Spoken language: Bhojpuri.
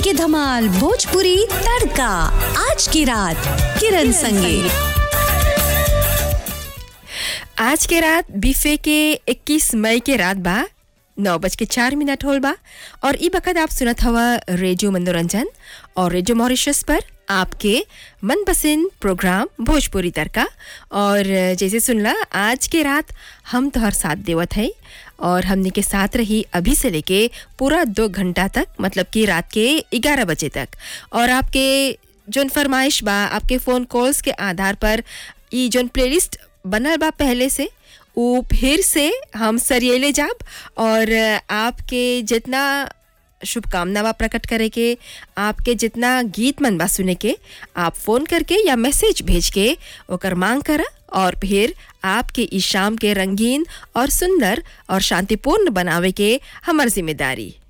के धमाल भोजपुरी तड़का आज की रात किरण संगे आज के रात बीफे के 21 मई के रात बा नौ बज के चार मिनट होल बा और ई बखत आप सुनत हवा रेडियो मनोरंजन और रेडियो मॉरिशस पर आपके मनपसंद प्रोग्राम भोजपुरी तड़का और जैसे सुनला आज के रात हम तोहर साथ देवत है और हमने के साथ रही अभी से लेके पूरा दो घंटा तक मतलब कि रात के ग्यारह बजे तक और आपके जोन फरमाइश बा आपके फ़ोन कॉल्स के आधार पर ई जोन प्लेलिस्ट बनल बा पहले से वो फिर से हम सरियले जाब और आपके जितना शुभकामना बा प्रकट करे के आपके जितना गीत मन बा सुने के आप फ़ोन करके या मैसेज भेज के ओकर मांग करा और फिर आपके इस शाम के रंगीन और सुंदर और शांतिपूर्ण बनावे के हमार जिम्मेदारी